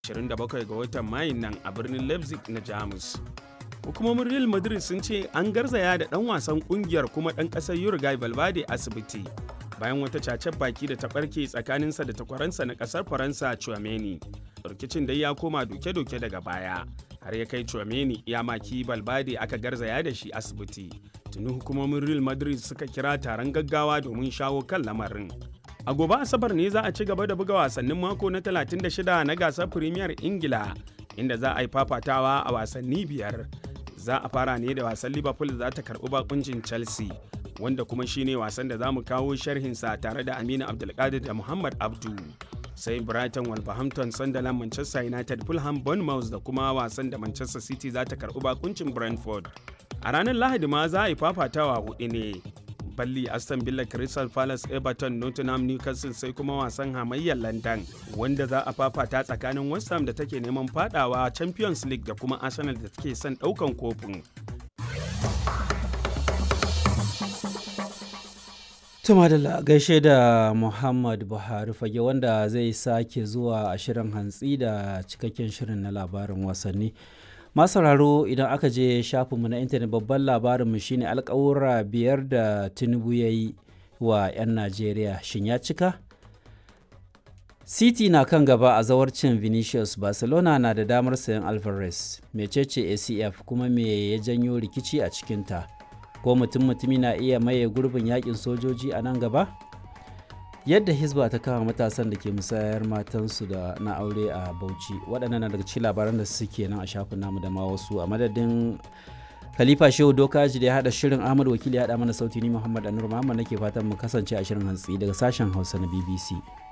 27 ga watan mayun nan a birnin leipzig na jamus hukumomin real madrid sun ce an garzaya da dan wasan kungiyar kuma dan kasar uruguay valverde asibiti bayan wata cacen baki da ta barke tsakaninsa da takwaransa na kasar faransa chouameni rikicin dai ya koma doke-doke daga baya har ya kai chouameni ya maki valverde aka garzaya da shi asibiti tuni hukumomin real madrid suka kira taron gaggawa domin shawo kan lamarin a gobe asabar ne za a ci gaba da buga wasannin mako na 36 na gasar premier ingila inda za a yi fafatawa a wasanni biyar za a fara ne da wasan liverpool za ta karbi bakuncin chelsea wanda kuma shine wasan da za mu kawo sharhinsa tare da aminu abdulkadir da muhammad abdu sai brighton wolverhampton sunderland manchester united fulham bournemouth da kuma wasan da manchester city za ta karbi bakuncin brentford a ranar lahadi ma za a yi fafatawa hudu ne balli aston villa crystal palace everton nottingham newcastle sai kuma wasan hamayyar london wanda za a fafata tsakanin west ham da take neman fadawa champions league da kuma arsenal da take son daukan kofin Tuma da gaishe da Muhammad Buhari fage wanda zai sake zuwa a shirin hantsi da cikakken shirin na labarin wasanni. Masararo idan aka je shafinmu na intanet babban labarinmu shine alkawura biyar da Tinubu ya yi wa 'yan Najeriya shin ya cika? City na kan gaba a zawarcin Vinicius Barcelona na da damar sayan Alvarez, mecece ACF kuma me ya janyo rikici a cikinta. ko mutum mutumi na iya maye gurbin yakin sojoji a nan gaba yadda hisba ta kama matasan da ke musayar matansu da na aure a bauchi waɗannan daga cikin labaran da suke nan a shafin namu da ma wasu a madadin khalifa shehu dokaji da ya haɗa shirin ahmad wakili ya haɗa mana sauti ni muhammad anur muhammad nake fatan mu kasance a shirin hantsi daga sashen hausa na bbc